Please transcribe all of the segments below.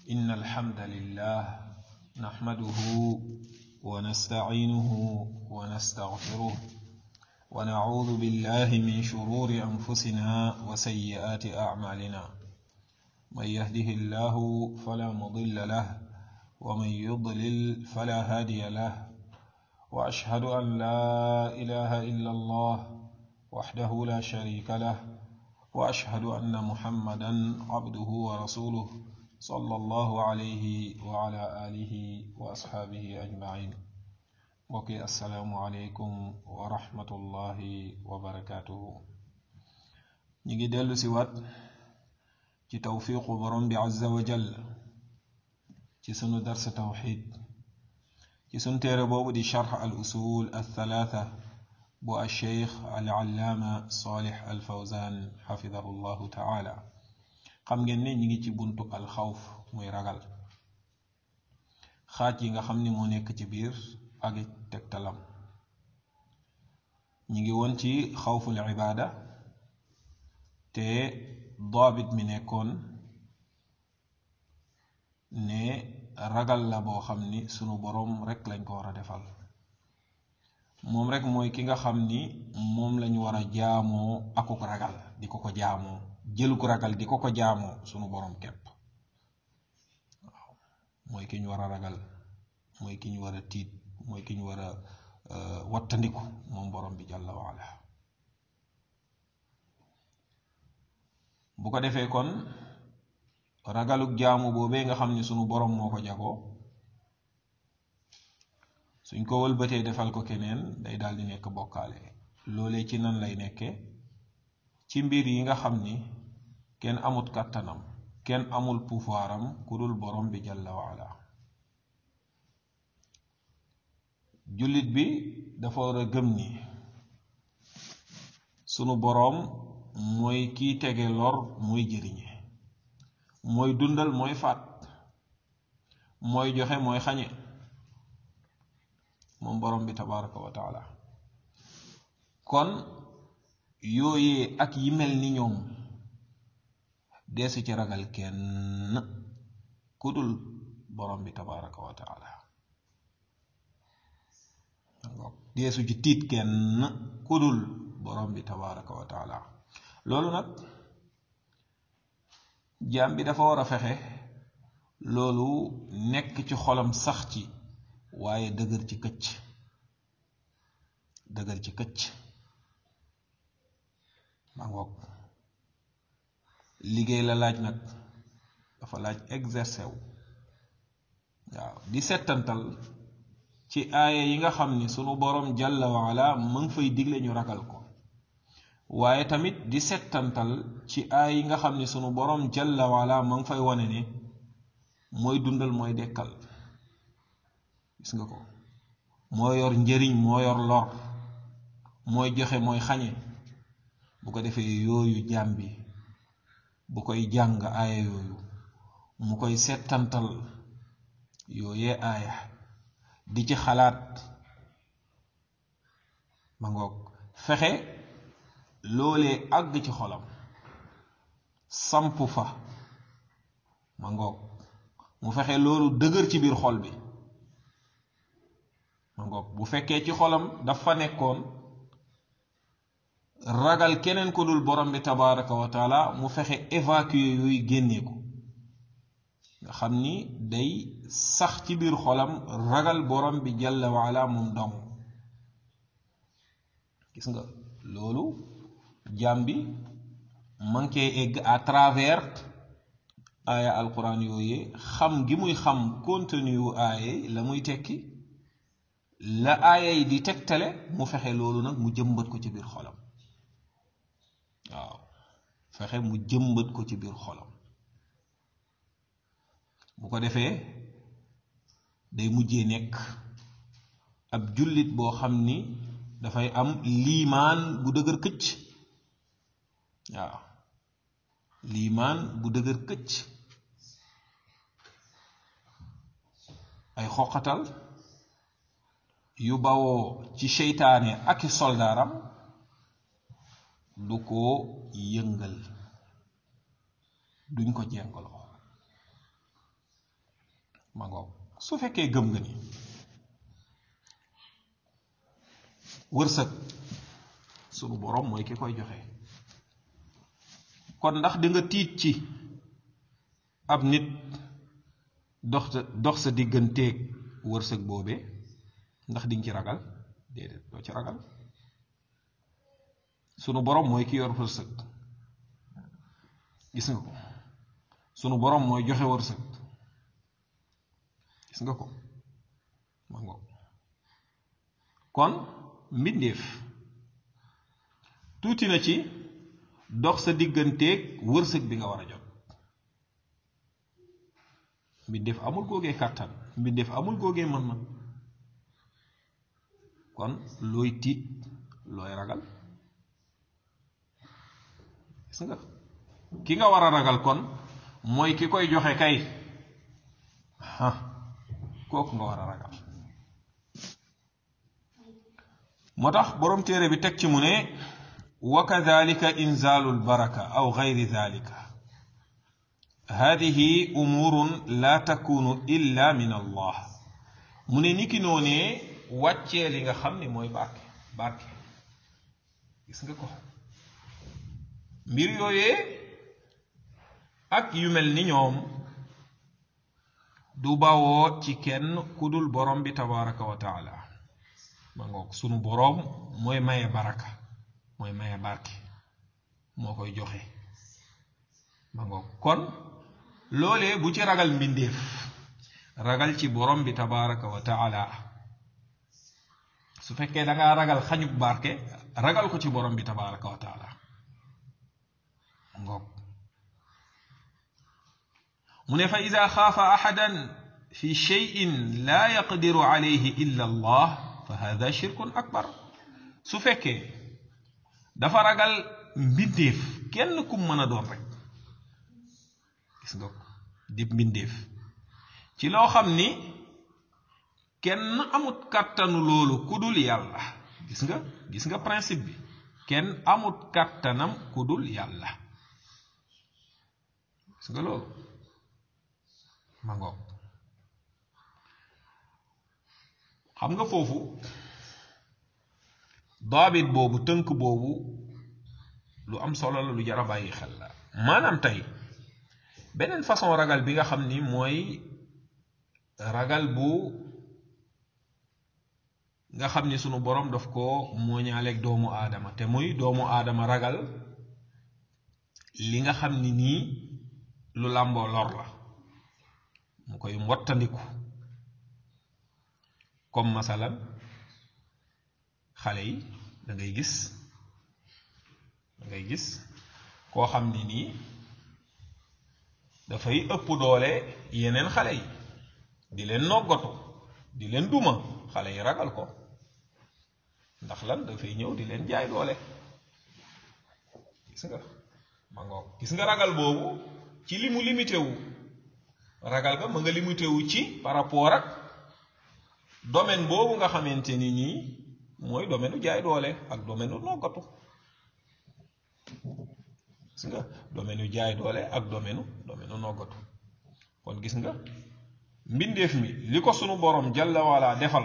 إن الحمد لله نحمده ونستعينه ونستغفره ونعوذ بالله من شرور أنفسنا وسيئات أعمالنا من يهده الله فلا مضل له ومن يضلل فلا هادي له وأشهد أن لا إله إلا الله وحده لا شريك له وأشهد أن محمدا عبده ورسوله صلى الله عليه وعلى آله وأصحابه أجمعين mbokki asalaamualeykum wa rahmatullahi wa barakaatuhu ñi ngi dellu si wat ci tawfiqu borom bi azza wa jal ci sunu darsa tawxid ci sunu téere boobu di charx al usul al thalaatha bu al cheikh al allaama salih al fawzan xafidahu llahu taala xam ngeen ne ñi ngi ci buntu al xawf muy ragal xaaj yi nga xam ni moo nekk ci biir ak tegtalam ñi ngi woon ci xawful ibaada te daabit mi nekkoon ne ragal la boo xam ni sunu boroom rekk lañ ko war a defal moom rekk mooy ki nga xam ni moom lañu war a jaamoo akuk ragal di ko ko jaamoo jëluk ragal di ko ko jaamoo sunu boroom kepp waaw mooy ki ñu war a ragal mooy ki ñu war a tiit mooy ki ñu war a wattandiku moom borom bi jàlla waala bu ko defee kon ragaluk jaamu boobee nga xam ni sunu borom moo ko jagoo suñ ko wëlbatee defal ko keneen day daal di nekk bokkaale loolee ci nan lay nekkee ci mbir yi nga xam ni kenn amut kàttanam kenn amul pouvoiram ku dul borom bi jàlla waala jullit bi dafa war a gëm ni sunu boroom mooy kiy tege lor mooy jëriñe mooy dundal mooy faat mooy joxe mooy xañe moom boroom bi tabaraka wa taala kon yooyee ak yi mel ni ñoom deesu ci ragal kenn ku dul boroom bi tabaraka wa taala deesu ci tiit kenn kudul borom bi tabaraka wa taala loolu nag jaam bi dafa war a fexe loolu nekk ci xolam sax ci waaye dëgër ci këcc dëgër ci këcc ma ngoog liggéey la laaj nag dafa laaj exercer wu waaw di settantal ci aaya yi nga xam ni sunu boroom jàlla waala mu ngi fay digle ñu ragal ko waaye tamit di settantal ci aaya yi nga xam ni sunu boroom jàlla waala mu ngi fay wane ne mooy dundal mooy dekkal gis nga ko moo yor njëriñ moo yor lor mooy joxe mooy xañe bu ko defee yooyu jaam bi bu koy jàng aaya yooyu mu koy settantal yooyee aaya di ci xalaat ma ngoog fexe loolee àgg ci xolam samp fa ma ngoog mu fexe loolu dëgër ci biir xol bi ma ngoog bu fekkee ci xolam dafa nekkoon ragal keneen ko dul borom bi tabaraka wa taala mu fexe évacuer yooyu génnee ko nga xam ni day sax ci biir xolam ragal borom bi jalla waala moom dong gis nga loolu jaam bi manqué egg à travers aaya alquran yooyee xam gi muy xam contenu yu aaya la muy tekki la aaya yi di tegtale mu fexe loolu nag mu jëmbat ko ci biir xolam waaw fexe mu jëmbat ko ci biir xolam bu ko defee day mujjee nekk ab jullit boo xam ni dafay am liimaan bu dëgër këcc waaw liimaan bu dëgër këcc ay xoqatal yu bawoo ci seytaane ak i soldaaram du ko yëngal duñ ko jengaloo ma ngoog su fekkee gëm nga ni wërsëg sunu borom mooy ki koy joxe kon ndax di nga tiit ci ab nit dox dox sa digganteeg wërsëg boobee ndax di nga ci ragal déedéet doo ci ragal sunu borom mooy ki yor wërsëg gis nga ko sunu borom mooy joxe wërsëg gis nga ko ma ngoog kon mbindeef tuuti na ci dox sa digganteeg wërsëg bi nga war a jot mbindeef amul googee kàttan mbindeef amul googee mën-mën kon looy tiit looy ragal gis nga ki nga war a ragal kon mooy ki koy joxe kay ah kooku nga war a ragal moo tax boroom téere bi teg ci mu ne wa kadalika inzaalu lbaraka aw gayri dalika hadihi umurun la takunu illa min allah mu ne niki noonee wàccee li nga xam ne mooy barke barke gis nga ko mbir yooyee ak yu mel ni ñoom du bawoo ci kenn ku dul borom bi tabaraka wa taala ma ngoog sunu boroom mooy maye baraka mooy maye barke moo koy joxe ma ngoog kon loolee bu ci ragal mbindeef ragal ci borom bi tabaraka wa taala su fekkee da ngaa ragal xañub barke ragal ko ci borom bi tabaraka wa taala ngoog mu ne fa ida xaafa axadan fi cheyin laa yaqdiru alayhi illa allah fa hada shirkun akbar su fekkee dafa ragal mbindeef kenn kum mën a doon rek gis nga ko di mbindeef ci loo xam ni kenn amut kàttanu loolu ku dul yàlla gis nga gis nga principe bi kenn amut kàttanam ku dul yàlla gis nga loolu ma ngoog xam nga foofu daabit boobu tënk boobu lu am solo la lu jar a bàyyi xel la maanaam tey beneen façon ragal bi nga xam ni mooy ragal bu nga xam ni sunu borom daf ko mooñaaleeg doomu aadama te muy doomu aadama ragal li nga xam ni nii lu làmboo lor la mu koy mbottandiku comme masalan xale yi da ngay gis da ngay gis koo xam ni nii dafay ëpp doole yeneen xale yi di leen noggatu di leen duma xale yi ragal ko ndax lan dafay ñëw di leen jaay doole gis nga ma ngoog gis nga ragal boobu ci li mu limité wu ragal ga ma nga limité wu ci par rapport ak domaine boobu nga xamante ni nii mooy domaine u jaay doole ak domaine u noggatu gis nga domaine u jaay doole ak domaine u domaine u noggatu kon gis nga mbindeef mi li ko sunu borom jalla wala defal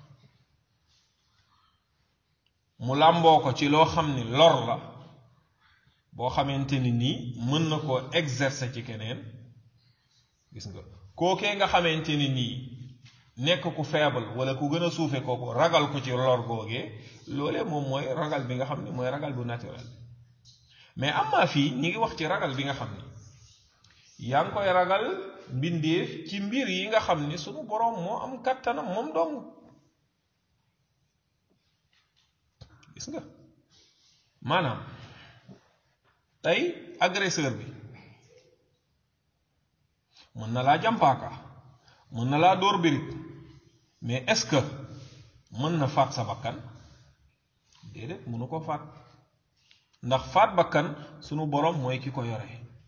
mu làmboo ko ci loo xam ni lor la boo xamante ni nii mën na koo exercer ci keneen gis nga kookee nga xamante ni nii nekk ku faible wala ku gën a suufe kooku ragal ko ci lor googee loolee moom mooy ragal bi nga xam ni mooy ragal bu naturel mais am maa fii ñi ngi wax ci ragal bi nga xam ni yaa ngi koy ragal mbindeef ci mbir yi nga xam ni sunu boroom moo am kàttanam moom dong gis nga maanaam tey agresseur bi mën na laa jàmpaaka mën na laa dóor birig mais est-ce que mën na faat sa bakkan déedéet mënu ko faat ndax faat bakkan sunu boroom mooy ki ko yore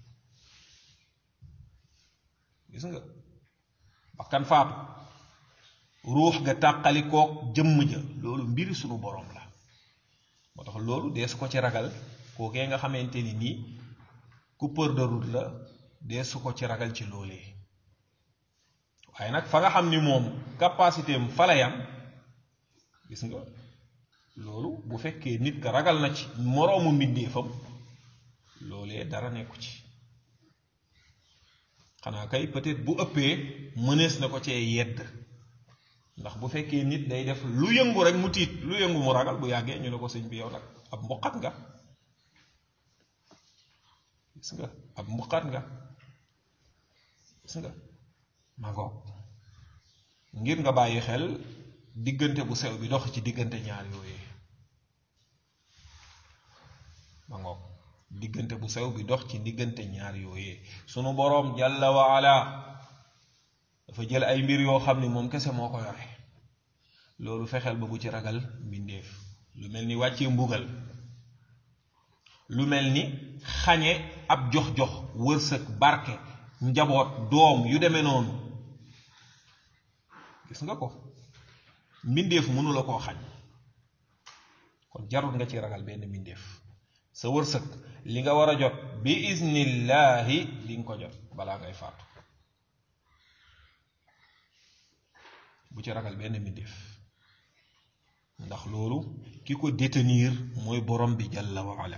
gis nga bakkan faatu ruux ga tàqali kook jëmm ja loolu mbiri sunu boroom la moo tax loolu dee su ko ci ragal kookee nga xamante ni nii coupeur de route la dee su ko ci ragal ci loolee waaye nag fa nga xam ni moom capacité am fa la yam gis nga loolu bu fekkee nit ka ragal na ci moroomu mbindeefam loolee dara nekku ci xanaa kay peut-être bu ëppee mënees na ko cee yedd ndax bu fekkee nit day def lu yëngu rek mu tiit lu yëngu mu ragal bu yàggee ñu ne ko sëñ bi yow nag ab mbuqat nga gis nga ab mbuqat nga gis nga ma ngoog ngir nga bàyyi xel diggante bu sew bi dox ci diggante ñaar yooyee ma ngoog diggante bu sew bi dox ci diggante ñaar yooyee sunu boroom jàlla wa ala dafa jël ay mbir yoo xam ni moom kese moo ko yore loolu fexeel ba bu ci ragal mbindeef lu mel ni wàccee mbugal lu mel ni xañe ab jox-jox wërsëg barke njaboot doom yu demee noonu gis nga ko mbindeef mënu la koo xañ kon jarul nga ci ragal benn mbindeef sa wërsëg li nga war a jot bi iznillahi di nga ko jot balaa ngay faatu bu ci ragal benn mbindeef ndax loolu ki ko détenir mooy borom bi jalla wa ala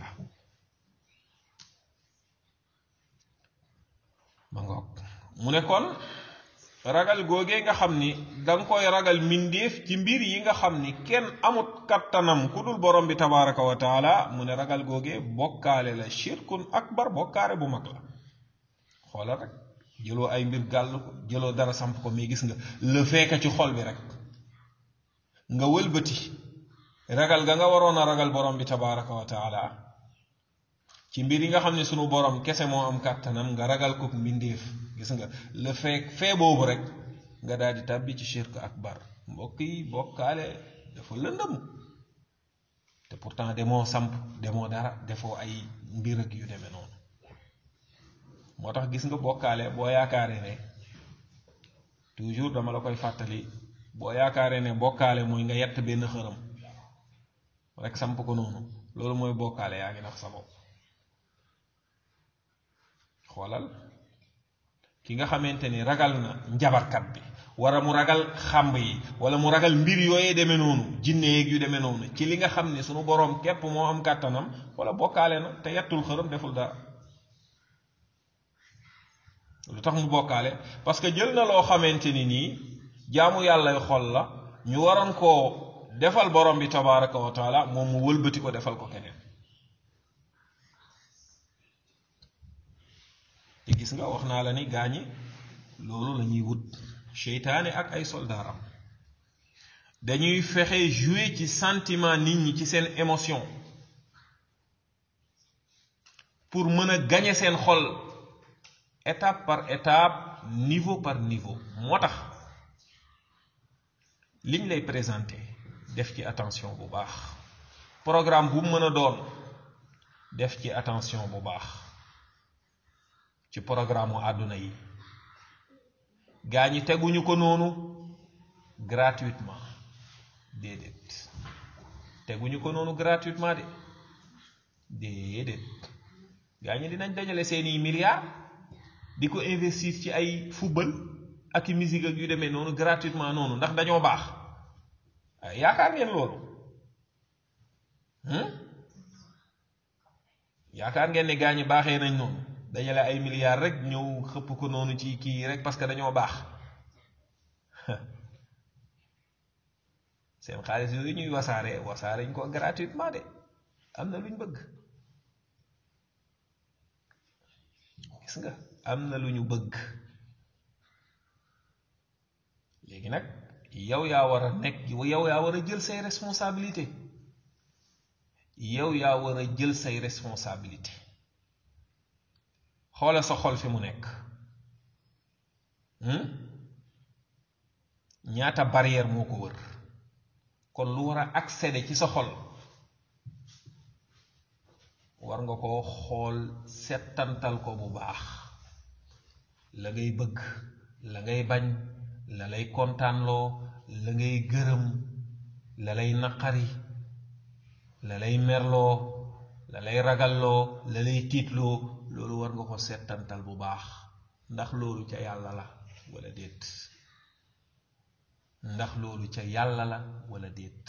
ma ngoog mu ne kon ragal googee nga xam ni danga koy ragal mbindeef ci mbir yi nga xam ni kenn amut kattanam ku dul borom bi tabaraka wa taala mu ne ragal googee bokkaale la shirkun akbar bokkaare bu mag la xoolal rek jëloo ay mbir gàll ko jëloo dara samp ko mais gis nga le fekk ci xol bi rek nga wëlbati ragal ga nga waroon a ragal borom bi tabaraka wa taala ci mbir yi nga xam ne sunu borom kese moo am kàttanam nga ragal ko mbindeef gis nga le fekk fee boobu rek nga daal di tàbbi ci shirk akbar mbokk yi bokkaale dafa lëndëm te pourtant demoo samp demoo dara defoo ay mbir ak yu demee noonu moo tax gis nga bokkaale boo yaakaaree ne toujours dama la koy fàttali boo yaakaaree ne bokkaale mooy nga yett benn xërëm rek samp ko noonu loolu mooy bokkaale yaa ngi nax sa bopp xoolal ki nga xamante ni ragal na njabarkat bi wara mu ragal xàmb yi wala mu ragal mbir yooyee demee noonu jinne yeeg yu demee noonu ci li nga xam ne sunu boroom képp moo am kàttanam wala bokkaale na te yettul xërëm deful dara lu tax mu bokkaale parce que jël na loo xamante ni nii jaamu yàllay xol la ñu waroon koo defal borom bi tabaraka wa taala moom mu wëlbati ko defal ko keneen te gis nga wax naa la ni gaañi loolu la ñuy wut seytaane ak ay soldaaram dañuy fexe jouer ci sentiment nit ñi ci seen émotion pour mën a gañe seen xol étape par étape niveau par niveau moo tax liñ lay présenter def ci attention bu baax programme bu mën a doon def ci attention bu baax ci programme mu àdduna yi gaa ñi teguñu ko noonu gratuitement déedéet teguñu ko noonu gratuitement de déedéet gaa ñi dinañ dajale seeni milliards di ko investir ci ay football ak i musique ak yu demee noonu gratuitement noonu ndax dañoo baax yaakaar ngeen loolu yaakaar ngeen ne gaa ñi baaxee nañ noonu dajale ay milliards rek ñëw xëpp ko noonu ci kii rek parce que dañoo baax seen xaalis yooyu ñuy wasaare wasaare ñu ko gratuitement de am na lu ñu bëgg gis nga am na lu ñu bëgg léegi nag yow yaa war a nekk yow yaa war a jël say responsabilité yow yaa war a jël say responsabilité xoola sa xol fi mu nekk ñaata barrière moo ko wër kon lu war a accéder ci sa xol war nga ko xool settantal ko bu baax la ngay bëgg la ngay bañ la lay kontaanloo la ngay gërëm la lay naqari la lay merloo la lay ragalloo la lay tiitloo loolu war nga ko settantal bu baax ndax loolu ca yàlla la wala déet ndax loolu ca yàlla la wala déet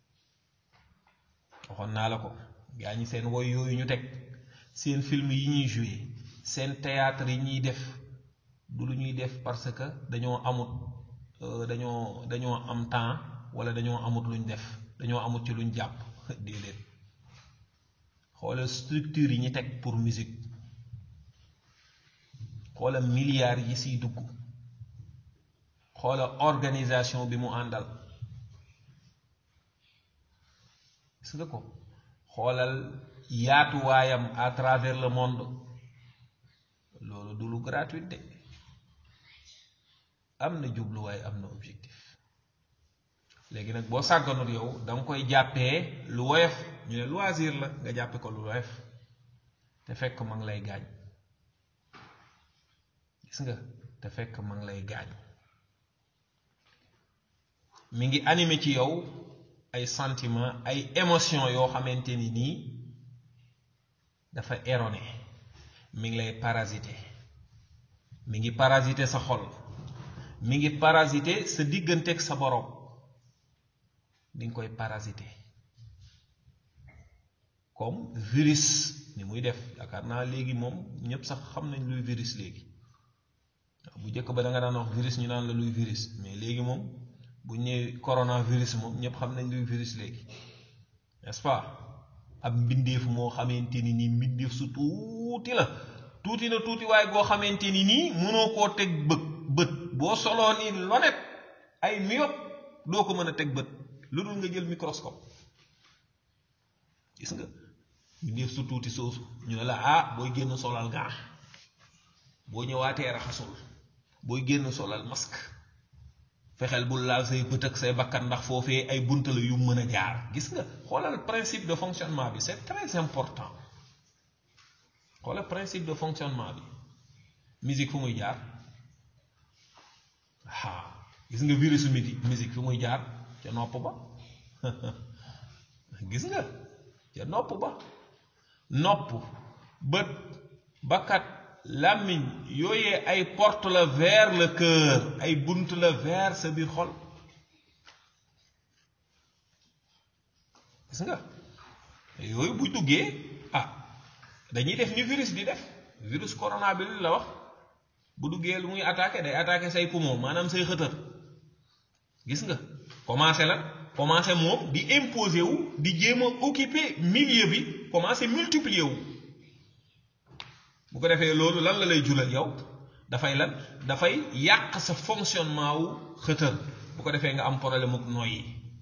waxoon naa la ko gaa ñi seen woy yooyu ñu teg seen film yi ñuy joué seen théâtre yi ñuy def du lu ñuy def parce que dañoo amut dañoo dañoo am temps wala dañoo amut luñ def dañoo amut ci luñ jàpp déedéet xoolal structure yi ñu teg pour musique xoolal milliards yi siy dugg xoolal organisation bi mu àndal gis nga ko xoolal yaatuwaayam à travers le monde loolu du lu gratuit de am na jubluwaay am na objectif léegi nag boo sàgganut yow da nga koy jàppee lu woyof ñu ne loisir la nga jàppe ko lu woyof te fekk ma ngi lay gaañ gis nga te fekk ma ngi lay gaañ mi ngi animé ci yow ay sentiment ay émotion yoo xamante ni nii dafa erroné mi ngi lay parasité mi ngi parasité sa xol mi ngi parasité sa digganteeg sa borom mi ngi koy parasité comme virus ni muy def yaakaar naa léegi moom ñépp sax xam nañ luy virus léegi bu njëkk ba da nga daan wax virus ñu naan la luy virus mais léegi moom bu ñëwee coronavirus moom ñépp xam nañ luy virus léegi n'est-ce pas ab mbindeef moo xamante ni nii mbindeef su tuuti la tuuti na tuuti waaye goo xamante ni nii mënoo koo teg bët bët boo soloo ni lonet ay miyop doo ko mën a teg bët lu dul nga jël microscope gis nga mbindeef su tuuti soosu ñu ne la ah booy génn solal gaa boo ñëwaatee raxasul booy génn solal masque fexeel bul laal say bët ak say bakkan ndax foofee ay bunta la yu mën a jaar gis nga xoolal principe de fonctionnement bi c'est très important xoolal principe de fonctionnement bi musique fu muy jaar ah gis nga virusu midi musique fu muy jaar ca nopp ba gis nga ca nopp ba nopp bët bakkat làmmiñ yooyee ay porte la vers le cœur ay bunt la vers sa biir xol gis nga yooyu bu duggee ah dañuy def ni virus di def virus corona bi la wax bu duggee lu muy attaqué day attaqué say poumon maanaam say xëtër gis nga commencé la commencé moom di imposer wu di jéem a occuper milieu bi commencé multiplier wu bu ko defee loolu lan la lay julal yow dafay lan dafay yàq sa fonctionnement wu xëtër bu ko defee nga am problème ak noyyi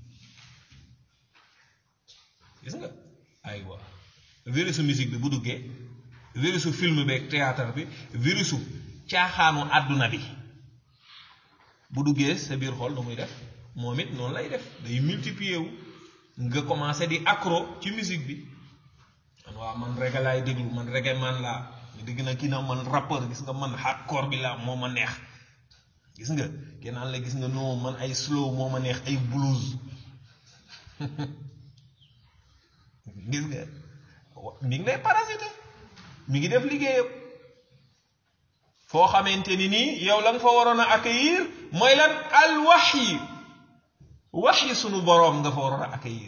gis nga aywa virusu musique bi bu duggee virusu film beeg théâtre bi virusu caaxaanu àdduna bi bu duggee sa biir xol nu muy def moom it noonu lay def day multiplier wu nga commencé di accro ci musique bi man waaw man reggae laay déglu man reggae man laa dégg na kii na man rappeur gis nga man hardcore bi laa moo ma neex gis nga kenaan la gis nga non man ay slow moo ma neex ay blues gis nga mi ngi lay parasité mi ngi def liggéeyam foo xamante ni nii yow la nga fa waroon a accueillir mooy lan al waxyi waxyi sunu boroom nga fa waroon a accueillir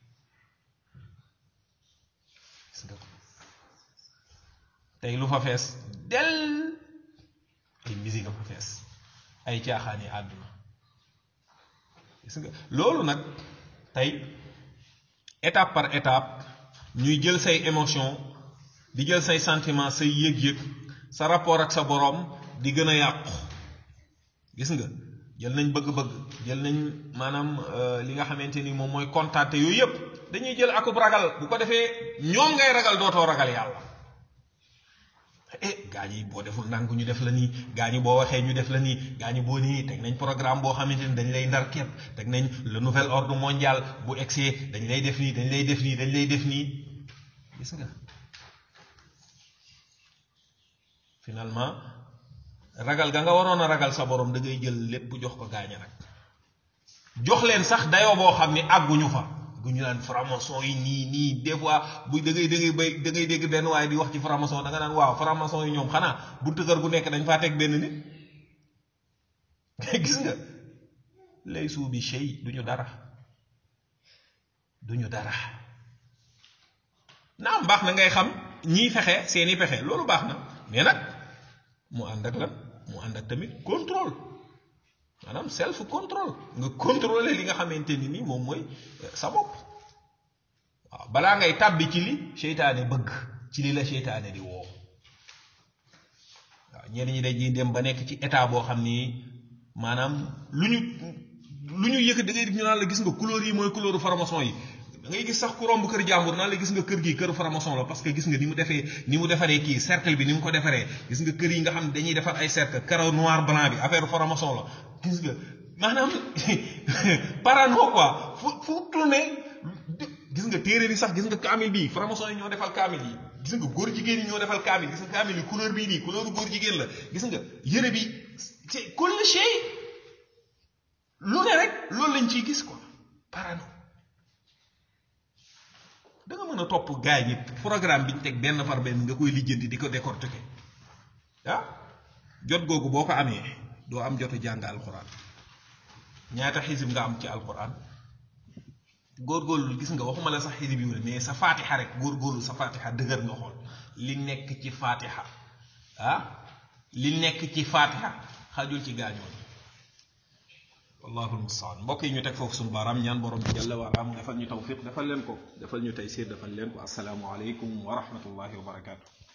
gis nga tey lu fa fees del ay musique a fa fees ay caaxaani àdduna gis nga loolu nag tey étape par étape ñuy jël say émotion di jël say sentiment say yëg-yëg sa rapport ak sa boroom di gën a yàqu gis nga jël nañ bëgg-bëgg jël nañ maanaam li nga xamante ni moom mooy kontaante yooyu yëpp dañuy jël akub ragal bu ko defee ñoom ngay ragal dootoo ragal yàlla eh gaa ñi boo deful ndànk ñu def la nii gaa ñi boo waxee ñu def la nii gaa ñi boo nii teg nañ programme boo xamante ni dañ lay ndar képp teg nañ le nouvel ordre mondial bu egsee dañ lay def nii dañ lay def nii dañ lay def nii gis nga finalement ragal ga nga waroon a ragal sa borom da ngay jël lépp jox ko gaaña nag jox leen sax dayoo boo xam ni àgguñu fa gu ñu naan franc-maçon yi nii nii des fois bu da ngay da ngay bay da ngay dégg benn waaye di wax ci franc-maçon da nga naan waaw franc-maçon yi ñoom xanaa buntu kër gu nekk dañ faa teg benn nit gis nga laysu bi shay duñu dara duñu dara naam baax na ngay xam ñiy fexe seeni pexe loolu baax na mais nag mu ànd ak lan mu ànd ak tamit contrôle maanaam self contrôle nga contrôler li nga xamante ni ni moom mooy sa bopp waaw balaa ngay tàbbi ci li seytaane bëgg ci li la seytaane di woo waaw ñenn ñi dañuy dem ba nekk ci état boo xam ni maanaam lu ñu lu ñu yëkk da ngay ñu naan la gis nga couleur yi mooy couleur formation yi da ngay gis sax ku romb kër jàmbur naan la gis nga kër gi kër formation la parce que gis nga ni mu defee ni mu defaree kii cercle bi ni mu ko defaree gis nga kër yi nga xam ne dañuy defar ay cercle carreau noir blanc bi affaire formation la gis nga maanaam parano quoi fu fu tourné gis nga téere bi sax gis nga kaamil bii formation yi ñoo defal kaamil yi gis nga góor jigéen yi ñoo defal kaamil gis nga kaamil yi couleur bii nii couleur góor jigéen la gis nga yëre bi c'est kull shay lu ne rek loolu lañ ciy gis quoi parano da nga mën a topp gaay yi programme bi ñu teg benn par benn nga koy lijjanti di ko décortiquer ah jot googu boo ko amee doo am jotu jàng alquran ñaata xisib nga am ci alquran góorgóorlu gis nga waxuma la sax xisib yu mais sa fatiha rek góorgóorlu sa fatiha dëgër nga xool li nekk ci fatiha ah li nekk ci fatiha xajul ci gaañoon wallahu almustaan mbokk yi ñu teg foofu suñu baaraam ñaan borom bi jalla waala mu defal ñu tawfiq defal leen ko defal ñu tey siir defal leen ko asalaamu aleykum wa rahmatullahi wa barakaatu